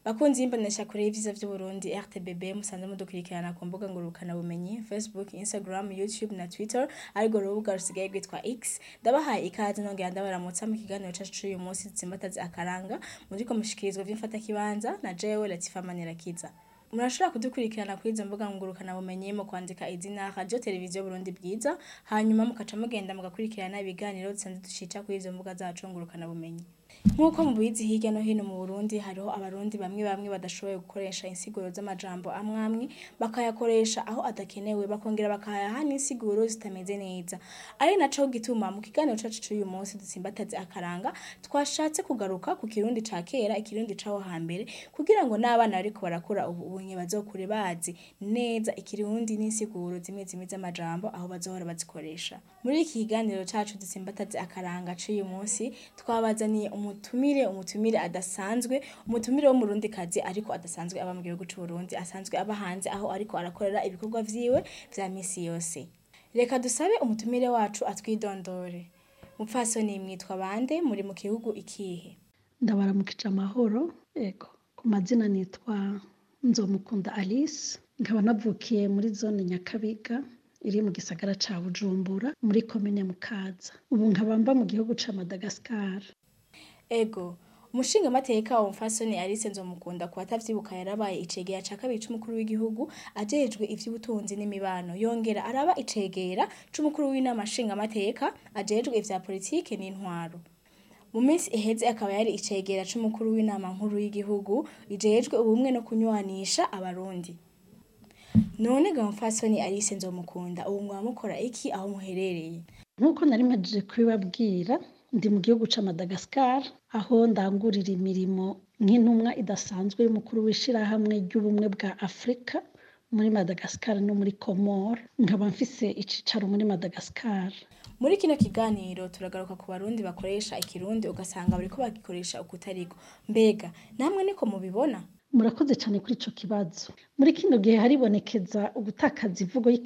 Bakunzi y'imbonesha kure y'ivyiza vy'Uburundi RTBB musanze mudukurikirana ku mbuga ngurukana bumenyi Facebook, Instagram, YouTube na Twitter ariko urubuga rusigaye rwitwa X ndabahaye ikaze nongera ndabaramutsa mu kiganiro cacu c'uyu munsi dutsimbataze akaranga muriko mushikirizwa vy'imfata kibanza na jewe Latifa Manirakiza murashobora kudukurikirana kuri izo mbuga ngurukana bumenyi mu kwandika izina radio televiziyo Burundi bwiza hanyuma mukaca mugenda mugakurikirana ibiganiro dusanzwe dushica kuri izo mbuga zacu ngurukana bumenyi Nk'uko mubizi hirya no hino mu Burundi hariho abarundi bamwe bamwe badashoboye gukoresha insiguro z'amajambo amwe amwe bakayakoresha aho adakenewe bakongera bakayaha n'insiguro zitameze neza ari naco gituma mu kiganiro cacu c'uyu munsi dutsimbataze akaranga twashatse kugaruka ku kirundi ca kera ikirundi caho hambere kugira ngo n'abana bariko barakura ubu unye bazokure bazi neza ikirundi n'insiguro zimwe zimwe z'amajambo aho bazohora bazikoresha muri iki kiganiro cacu dutsimbataze akaranga c'uyu munsi twabazaniye umutumire umutumire adasanzwe umutumire w'umurundikazi ariko adasanzwe aba mu gihugu c'Uburundi asanzwe aba hanze aho ariko arakorera ibikorwa vyiwe vya misi yose reka dusabe umutumire wacu atwidondore mupfasoni mwitwa bande muri mu gihugu ikihe ndabaramukije amahoro ego ku mazina nitwa nzomukunda alice nkaba navukiye muri zone nyakabiga iri mu gisagara ca bujumbura muri komine mukaza ubu nkaba mba mu gihugu ca madagascar ego umushinga mateka wa mfasoni Alice Nzomukunda ku batavyibuka yarabaye icegera ca kabiri c'umukuru w'igihugu ajejwe ivy'ubutunzi n'imibano yongera araba icegera c'umukuru w'inama nshinga mateka ajejwe ivya politike n'intwaro mu minsi iheze akaba yari icegera c'umukuru w'inama nkuru y'igihugu ijejwe ubumwe no kunywanisha abarundi none ga mfasoni Alice Nzomukunda ubu mwaba mukora iki aho muherereye nk'uko nari mpajije kubibabwira ndi mu gihugu ca madagascar aho ndangurira imirimo nk'intumwa idasanzwe y'umukuru w'ishirahamwe ry'ubumwe bwa afurika muri madagascar no muri comore nkaba mfise icicaro muri madagascar muri kino kiganiro turagaruka ku barundi bakoresha ikirundi ugasanga bariko bagikoresha ukutariko mbega namwe niko mubibona murakoze cyane kuri ico kibazo muri kino gihe haribonekeza ugutakaza ivugo